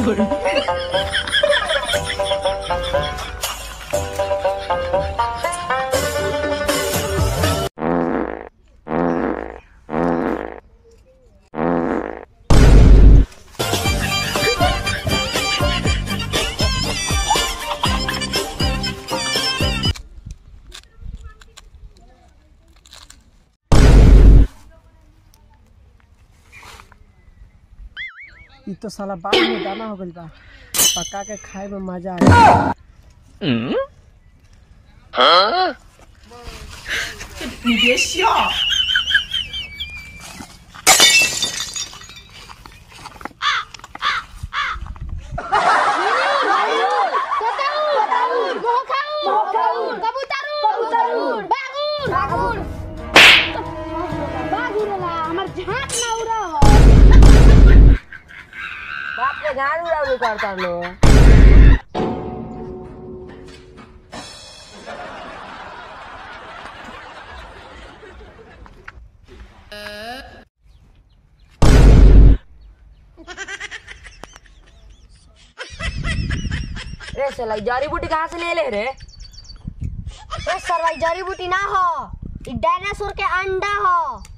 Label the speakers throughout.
Speaker 1: ई तो साला बाल में दाना हो गइल बा पका के खाए में मजा आ
Speaker 2: बाप के झाड़ू उड़ाड़ू करता लो रे साला जड़ी बूटी कहाँ से ले ले रे
Speaker 3: ए सरवाई जड़ी बूटी ना हो ई डायनासोर के अंडा हो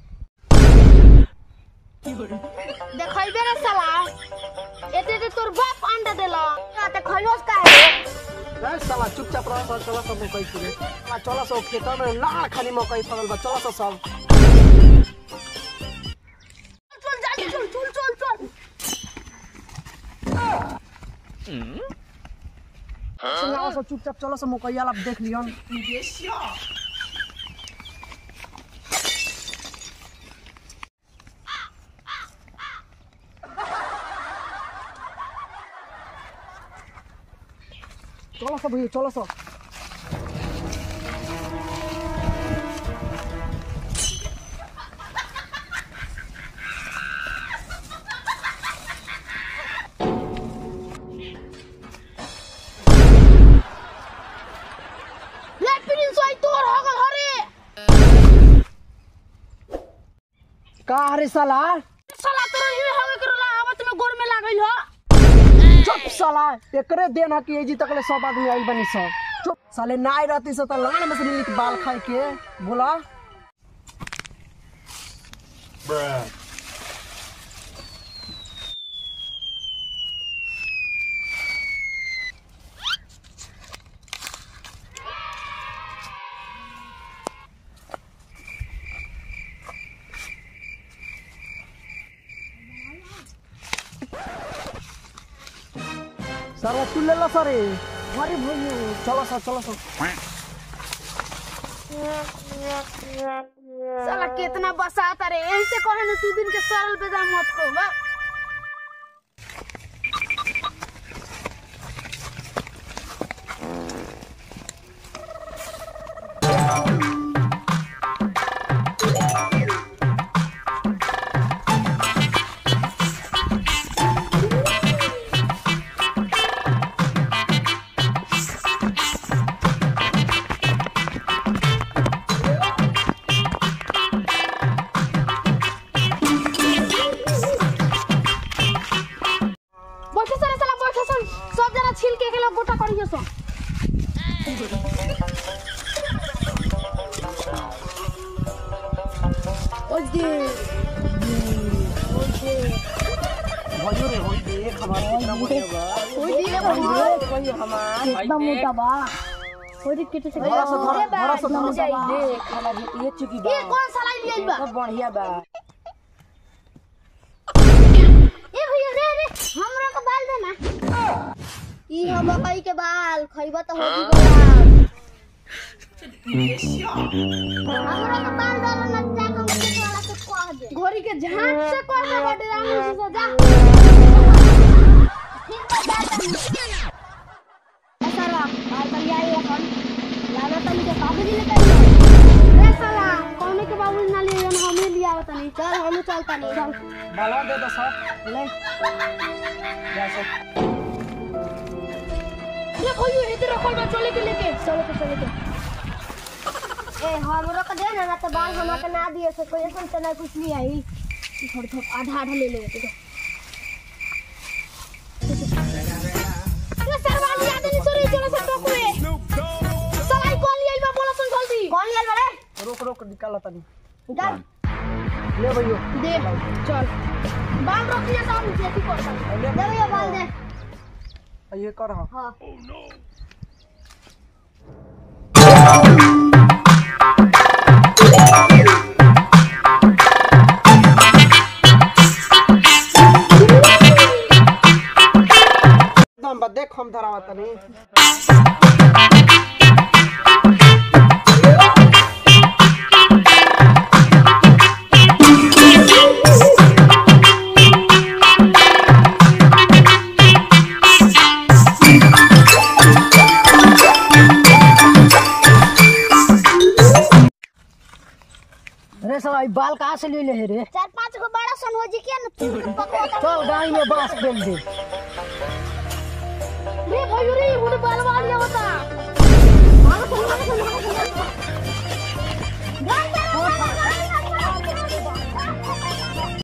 Speaker 3: देखैबे रे साला एते एते तोर बाप अंडा देला ते खइलोस काहे
Speaker 1: ए साला चुपचाप रह सब चला सब मकई करे आ चला सब खेत में लाड़ खाली मकई फगल बा चला सब सब
Speaker 3: चल जा चल चल चल चल
Speaker 1: चला सब चुपचाप चला सब मकई वाला देख लियन चलो सब भैया चलो सब
Speaker 3: ले प्रिंस आई तोर हो गल हरे
Speaker 1: का रे साला
Speaker 3: साला तोर ही होवे करला आवत में गोर में लागल हो
Speaker 1: चुप साला एकरे देन है कि एजी तकले सब आदमी आइल बनी सब चुप साले ना आई रहती से तो लान में से नीली के बाल खाए के बोला सर तू ले लो सर अरे भाई चलो सर चलो सर
Speaker 3: साला कितना बसाता रे ऐसे कहे न तू दिन के सरल बेदाम मत को बा बैठे साला साला बैठे सन सब जना छिल के के लोग गोटा करियो सो ओजे ओजे
Speaker 1: भयो रे होई देख हमारे कितना बढ़िया बा
Speaker 3: ओजे भाई
Speaker 1: कोई हमार
Speaker 3: एकदम मोटा बा ओजे किटे से
Speaker 1: धरा से धरा धरा से धरा से
Speaker 2: देख हमारी ये चुकी बा
Speaker 3: ये कौन साला लिया बा
Speaker 2: सब बढ़िया बा
Speaker 3: ए भैया रे रे हमरा के बाल देना ई हम मकई के बाल खइबा त होगी बाल हमरा के बाल डालो न जा के मुझे वाला के कह दे घोड़ी के झांट से कह दे बड़े राम से सजा ठीक बा जा साला बाल कर आई अपन लाना तनी के बाबूजी ले तनी रे साला कौन के बाबूजी ना ले हम ही लिया तनी चल हम चलता नहीं चल
Speaker 1: बालवा दे दो सर ले जा सर
Speaker 3: ये कोई इधर रखल बा चले के लेके चले के चले के ए हमरो के दे ना तो बाल हमरा के ना दिए से कोई ऐसा तो ना कुछ नहीं आई थोड़ा थोड़ा आधा आधा ले लेते तो ये सरवा लिया देनी सॉरी चलो सब टोकरे सलाई कौन लिया बा बोला सुन जल्दी कौन लिया बड़े
Speaker 1: रोक रोक निकाल तनी
Speaker 3: निकाल
Speaker 1: ले भैया
Speaker 3: दे चल बाल रोक लिया सब जैसी कर दे भैया बाल दे
Speaker 1: ये कर हाँ
Speaker 3: हां
Speaker 1: एकदम बा देख हम धरावा तनी
Speaker 2: अरे साला ई बाल कहाँ से ले ले रे
Speaker 3: चार पांच गो बड़ा सन हो जी के न तू पकवा
Speaker 2: चल गाड़ी में बांस बेल दे